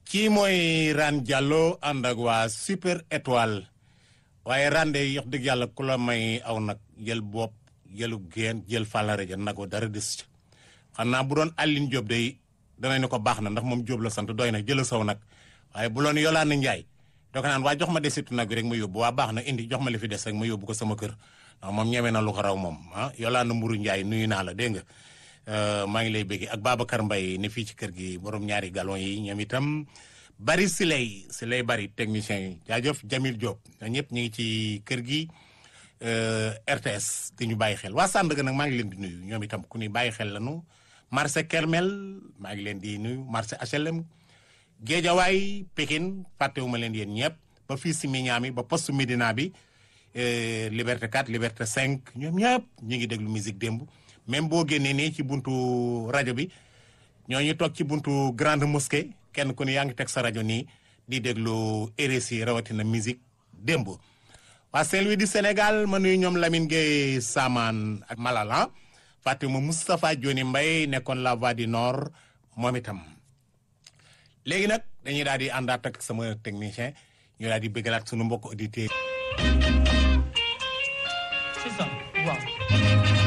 kii mooy Rane Diallo ànd ak waa super étoile waaye Rane de yox dëgg yàlla ku la may aw nag jël bopp jëlu geen jël fàllare ja nagoo dara des ca xanaa bu doon Aline Diop day danañ ne ko baax na ndax moom Diop la sant doy na jëla saw nag waaye bu loon Yolande Ndiaye doo ko naan waa jox ma desitu nag bi rek ma yóbbu waa baax na indi jox ma li fi des rek ma yóbbu ko sama kër ndax moom ñeme na lu ko raw moom ah Yolande Mburu Ndiaye nuyu naa la dégg nga maa ngi lay bëgg ak Babacar Mbaye ne fii ci kër gi borom ñaari galon yi ñoom itam bari si lay si lay bari technicien yi jaajëf Jamil Diop ñëpp ñu ngi ci kër gi RTS di ñu bàyyi xel waa Sandaga nag maa ngi leen di nuyu ñoom itam ku ni bàyyi xel lañu marché Kermel maa ngi leen di nuyu marché HLM Géejawaay Pikine fàttewuma leen yéen ñëpp ba fii si Mignane ba poste Médina bi Liberté 4 Liberté 5 ñoom ñëpp ñu ngi déglu musique démb même boo génnee nii ci buntu rajo bi ñooñu toog ci buntu grande mosquée kenn ku ne yaa ngi teg sa rajo nii di déglu RSI rawatina musique démb. waa Saint-Louis du Sénégal ma nuyu ñoom Lamine Gueye Saman ak Malala fàttewuma Moustapha Dioni Mbaye nekkoon la voix du nord moom itam. léegi nag dañuy daal di àndaat ak sama technicien ñu daal di bëggalaat sunu mbokk auditeurs C'est ça waaw